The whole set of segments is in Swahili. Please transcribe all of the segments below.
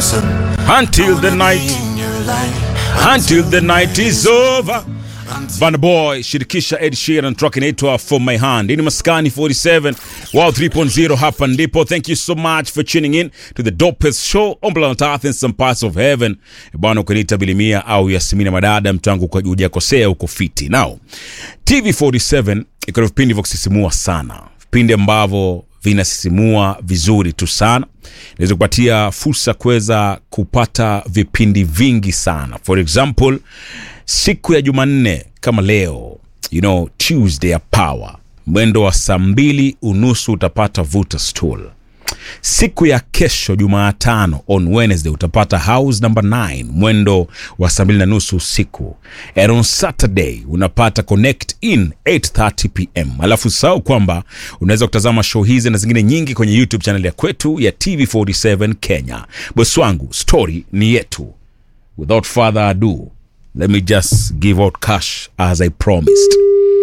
until the night until the night is over Van Boy shirikisha Ed Sheeran track inaitwa For My Hand. Hii ni Maskani 47 Wow 3.0 hapa ndipo. Thank you so much for tuning in to the dopest show on planet Earth in some parts of heaven. Bwana ukiniita Bilimia au Yasmina Madada mtangu kwa hujakosea uko fiti. Now, TV47 iko na vipindi vya kusisimua sana. Vipindi ambavyo vinasisimua vizuri tu sana inaweza kupatia fursa kuweza kupata vipindi vingi sana for example siku ya jumanne kama leo you know tuesday ya power mwendo wa saa mbili unusu utapata vuta stool siku ya kesho jumaatano on wednesday utapata house number 9 mwendo wa saa mbili na nusu usiku and on saturday unapata connect in 830 pm alafu sahau kwamba unaweza kutazama show hizi na zingine nyingi kwenye youtube channel ya kwetu ya tv47 kenya bosi wangu story ni yetu without further ado let me just give out cash as i promised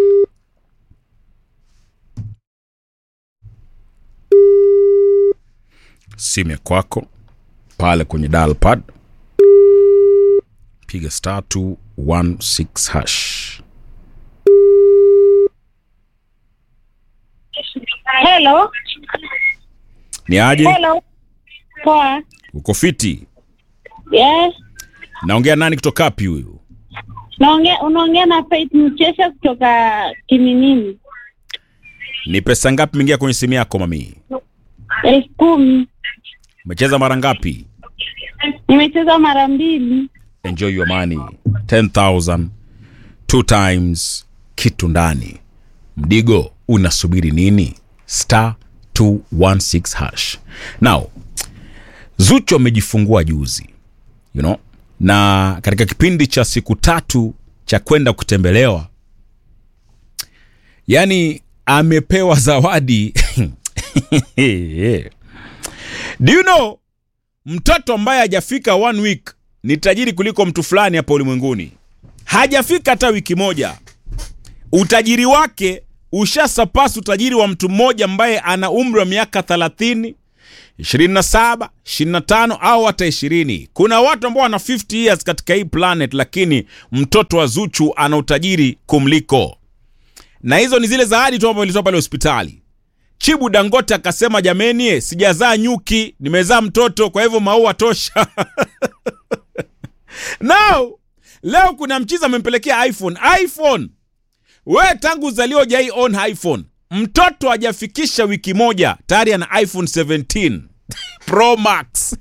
simu ya kwako pale kwenye dial pad piga star 216 hash Hello. ni aje Hello. Poa. uko fiti Yes. naongea nani kutoka wapi huyu Naongea unaongea na Faith Mchesha kutoka Kiminini. ni pesa ngapi mingia kwenye simu yako mamii elfu kumi. umecheza mara ngapi Nimecheza mara mbili. enjoy your money 10000 two times kitu ndani mdigo unasubiri nini star 216 hash now zuchu amejifungua juzi you know na katika kipindi cha siku tatu cha kwenda kutembelewa yani amepewa zawadi do you know mtoto ambaye hajafika one week ni tajiri kuliko mtu fulani hapa ulimwenguni hajafika hata wiki moja utajiri wake ushasapasi utajiri wa mtu mmoja ambaye ana umri wa miaka 30 27 25 au hata 20 kuna watu ambao wana 50 years katika hii planet lakini mtoto wa zuchu ana utajiri kumliko na hizo ni zile zawadi tu ambazo ilitoa pale hospitali chibu dangote akasema jameni eh, sijazaa nyuki nimezaa mtoto kwa hivyo maua tosha now leo kuna mchiza amempelekea iphone iphone we tangu uzaliwa ujai on iphone mtoto hajafikisha wiki moja tayari ana iphone 17 pro max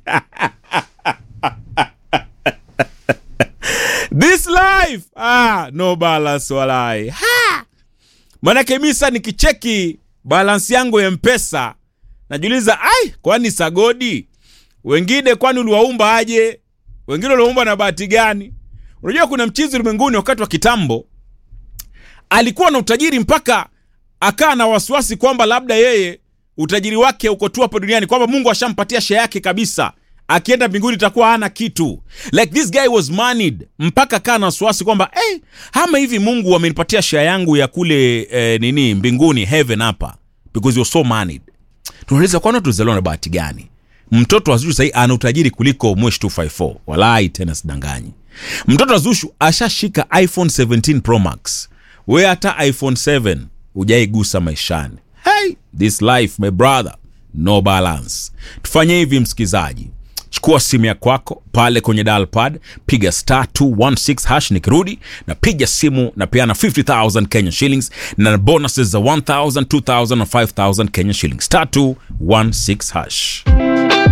this life ah, no balance walai ha! manake mi sa nikicheki balansi yangu ya mpesa najiuliza ai kwani sagodi wengine kwani uliwaumba aje wengine uliwaumba na bahati gani unajua kuna mchizi ulimwenguni wakati wa kitambo alikuwa na utajiri mpaka akaa na wasiwasi kwamba labda yeye utajiri wake uko tu hapa duniani kwamba mungu ashampatia share yake kabisa akienda mbinguni itakuwa hana kitu like this guy was moneyed mpaka kaa na wasiwasi kwamba hey, ama hivi mungu amenipatia share yangu ya kule eh, nini mbinguni heaven hapa because you're so moneyed tunauliza kwani tuzaliwa na bahati gani mtoto wa Zuchu sahii ana utajiri kuliko Mwesh 254 walai tena sidanganyi mtoto wa Zuchu ashashika iphone 17 pro max we hata iphone 7 ujaigusa maishani hey, this life my brother no balance tufanye hivi msikizaji chukua simu ya kwako pale kwenye dial pad piga star 216 hash nikirudi na piga simu na peana 50000 kenya shillings na bonuses za 1000 2000 na 5000 kenya shillings star 216 hash